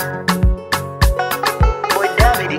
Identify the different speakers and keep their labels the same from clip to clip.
Speaker 1: Boy David.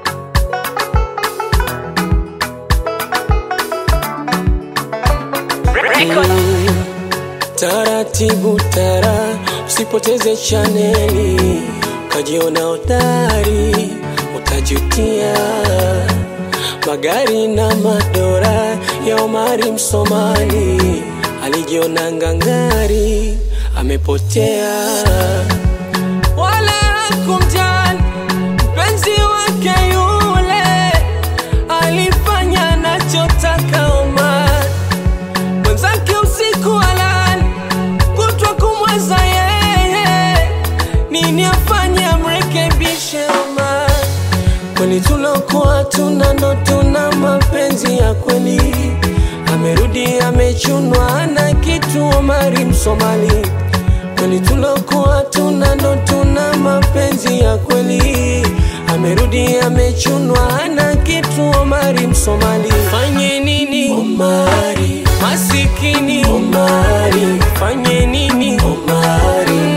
Speaker 1: Record.
Speaker 2: Taratibu tara, usipoteze chaneli, ukajiona hodari, utajutia. Magari na madora ya Omari Msomali, alijiona ngangari, amepotea. Wala hakumjali mpenzi wake yule, alifanya anachotaka Omar mwenzake usiku alali kutwa kumweza yeye, nini afanye amrekebishe Omar? Kwani tulokuwa tuna ndo tuna mapenzi ya kweli, amerudi amechunwa na kitu Omari Msomali. Kwani tulokuwa tuna ndo tuna mapenzi ya kweli, amerudi amechunwa na kitu Omari Msomali. Fanye nini Omari? Masikini Omari, fanye nini Omari?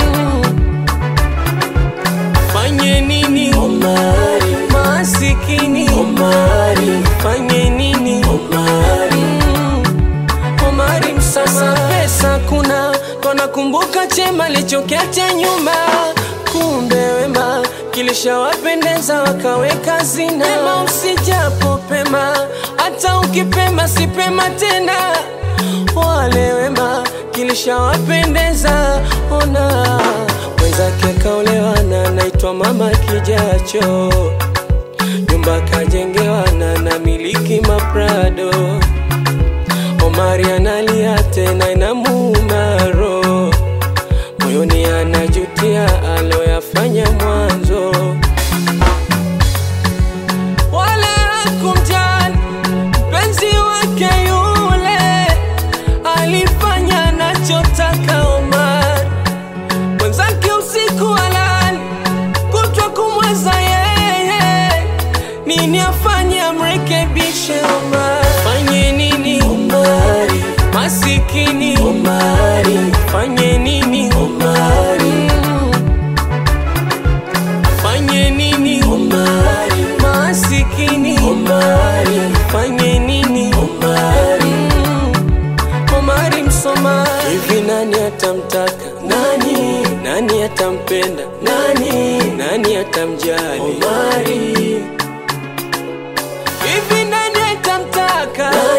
Speaker 2: Fanye nini Omari? Masikini Omari, fanye nini Omari? Omari msasa pesa kuna wanakumbuka chema lichokiacha nyuma, kumbe wema kilishawapendeza wakaweka zina. Pema usijapo pema, hata ukipema si pema tena. Wale wema kilishawapendeza, ona mwenzake kaolewa na naitwa mama kijacho, nyumba kajengewa na na miliki maprado Omari analia tena inamuuma roho moyoni, anajutia aloyafanya mwanzo. Wala hakumjali mpenzi wake yule, alifanya anachotaka Omar. Mwenzake usiku alali kutwa kumweza yeye, nini afanye amrekebishe Omar? Fanye nini Omari? Masikini Omari, fanye nini Omari? Fanye nini Omari? Masikini Omari, fanye nini Omari? Omari Msomali, hivi nani atamtaka nani? Nani atampenda nani? Nani atamjali Omari? Hivi nani atamtaka